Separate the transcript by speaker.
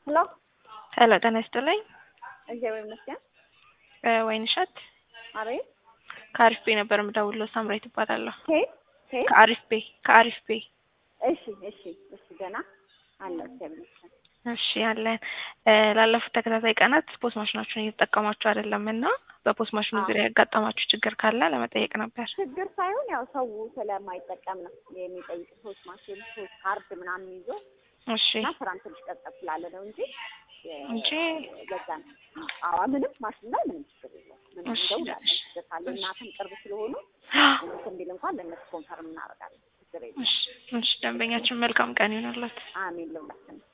Speaker 1: ሄሎ
Speaker 2: ሄሎ ጤና ይስጥልኝ።
Speaker 1: እግዚአብሔር ይመስገን።
Speaker 2: ወይንሸት
Speaker 1: አቤት።
Speaker 2: ከአሪፍ ቤ ነበር የምደውለው። ሳምራዊት እባላለሁ።
Speaker 1: ከየት ከየት?
Speaker 2: ከአሪፍ ቤ ከአሪፍ ቤ።
Speaker 1: እሺ እሺ እሺ። ገና አለ እግዚአብሔር ይመስገን።
Speaker 2: እሺ ያለን ላለፉት ተከታታይ ቀናት ፖስት ማሽናችሁን እየተጠቀማችሁ አይደለም እና በፖስት ማሽኑ
Speaker 1: አዎ።
Speaker 2: ዙሪያ ያጋጠማችሁ ችግር ካለ ለመጠየቅ ነበር።
Speaker 1: ችግር ሳይሆን ያው ሰው ስለማይጠቀም ነው የሚጠይቅ ሶስት ማሽን ሶስት ካርድ ምናምን ይዞ
Speaker 2: እሺ
Speaker 1: እና ስራም ትንሽ ቀጠፍ ስላለ ነው እንጂ
Speaker 2: እንጂ
Speaker 1: በዛ ነው። አዎ ምንም ማሽን ላይ ምንም ችግር የለም። ምንም
Speaker 2: እሺ፣
Speaker 1: እንደውላለን
Speaker 2: እሺ።
Speaker 1: ችግር ካለ እናትም ቅርብ ስለሆኑ እንትን ቢል እንኳን ለእነሱ ኮንፈርም እናደርጋለን። ችግር የለም።
Speaker 2: እሺ፣ እሺ። ደንበኛችን መልካም ቀን ይሆናላት።
Speaker 1: አሜን ለሁላችንም።